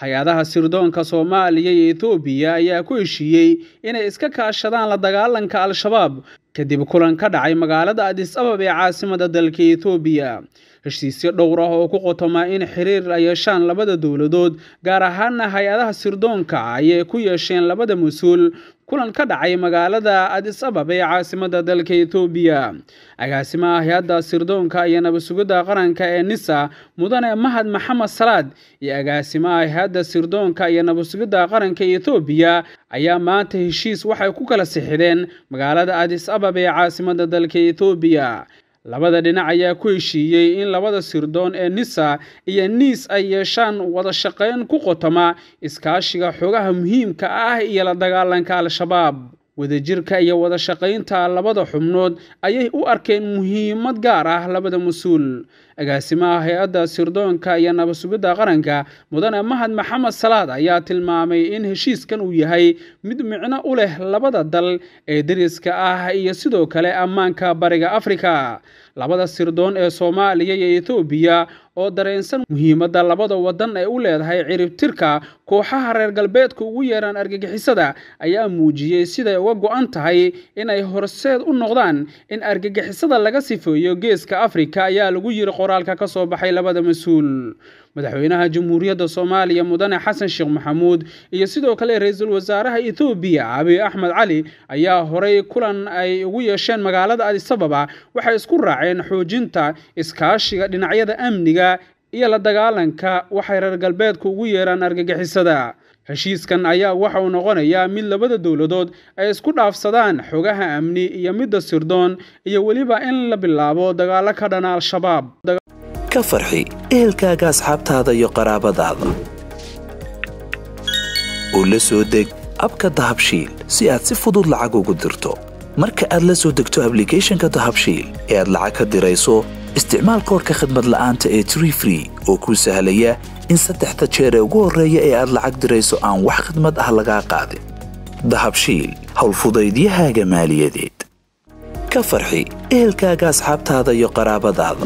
hay-adaha sirdoonka soomaaliya iyo etoobiya ayaa ku heshiiyey inay iska kaashadaan la dagaalanka al-shabaab kadib kulan ka dhacay magaalada adis abab ee caasimada dalka etoobiya heshiisyo dhowr ah oo ku qotoma in xiriir ay yeeshaan labada dowladood gaar ahaana hay-adaha sirdoonka ayay ku yeesheen labada mas-uul kulan ka dhacay magaalada adis abab ee caasimada dalka etoobiya agaasimaha hay-adda sirdoonka iyo nabadsugidda qaranka ee nisa mudane mahad maxamed salaad iyo agaasimaha hay-adda sirdoonka iyo nabadsugidda qaranka etoobiya ayaa maanta heshiis waxay ku kala sixideen magaalada adis abab ee caasimada dalka etoobiya labada dhinac ayaa ku heshiiyey in labada sirdoon ee nisa iyo niis ay yeeshaan wada shaqayn ku qotoma iskaashiga xogaha muhiimka ah iyo la dagaalanka al-shabaab wadajirka iyo wada shaqaynta labada xubnood ayay u arkeen muhiimad gaar ah labada mas-uul agaasimaha hay-adda sirdoonka iyo nabadsugidda qaranka mudane mahad maxamed salaad ayaa tilmaamay in heshiiskan uu yahay mid micno u leh labada dal ee deriska ah iyo sidoo kale ammaanka bariga afrika labada sirdoon ee soomaaliya iyo etoobiya oo dareensan muhiimadda labada wadan ay u leedahay ciribtirka kooxaha reer galbeedka ugu yeeraan argagixisada ayaa muujiyey siday uga go-an tahay inay horseed u noqdaan in argagixisada laga sifeeyo geeska afrika ayaa lagu yiri qoraalka ka soo baxay labada mas-uul madaxweynaha jamhuuriyadda soomaaliya mudane xasan sheekh maxamuud iyo sidoo kale ra-iisul wasaaraha etoobiya abiy axmed cali ayaa horay kulan ay ugu yeesheen magaalada adisababa waxay isku raaceen xoojinta iskaashiga dhinacyada amniga iyo la dagaalanka waxay reer galbeedka ugu yeeraan argagixisada heshiiskan ayaa waxa uu noqonayaa mid labada dowladood ay isku dhaafsadaan xogaha amni iyo midda sirdoon iyo weliba in la bilaabo dagaalo ka dhana al-shabaab ka farxi ehelkaaga asxaabtaada iyo qaraabadaada oo la soo deg abka dahabshiil si aad si fudud lacag ugu dirto marka aad la soo degto ablicathonka dahabshiil ee aad lacag ka dirayso isticmaal koorka khadmad la'aanta ee tree free oo kuu sahlaya in saddexda jeer ee ugu horreeya ee aad lacag dirayso aan wax khadmad ah lagaa qaadin dahabshiil howlfudaydiyahaaga maaliyadeed ka farxi ehelkaaga asxaabtaada iyo qaraabadaada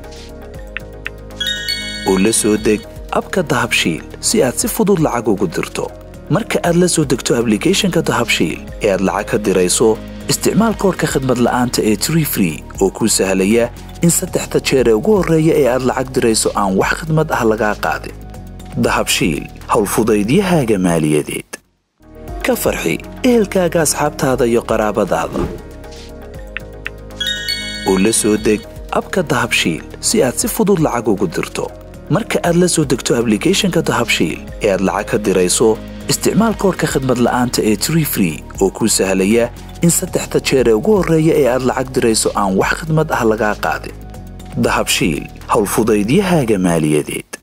oo la soo deg abka dahabshiil si aad si fudud lacag ugu dirto marka aad la soo degto ablicathonka dahabshiil ee aad lacag ka dirayso isticmaal koorka khadmad la'aanta ee tree free oo kuu sahlaya in saddexda jeer ee ugu horreeya ee aad lacag dirayso aan wax khadmad ah lagaa qaadin dahabshiil howlfudaydiyahaaga maaliyadeed ka farxi ehelkaaga asxaabtaada iyo qaraabadaada oo la soo deg abka dahabshiil si aad si fudud lacag ugu dirto marka aad la soo degto ablicathonka dahabshiil ee aad lacag ka dirayso isticmaal koorka khadmad la'aanta ee tree free oo kuu sahlaya in saddexda jeer ee ugu horreeya ee aad lacag dirayso aan wax khadmad ah lagaa qaadin dahabshiil howlfudaydiyahaaga maaliyadeed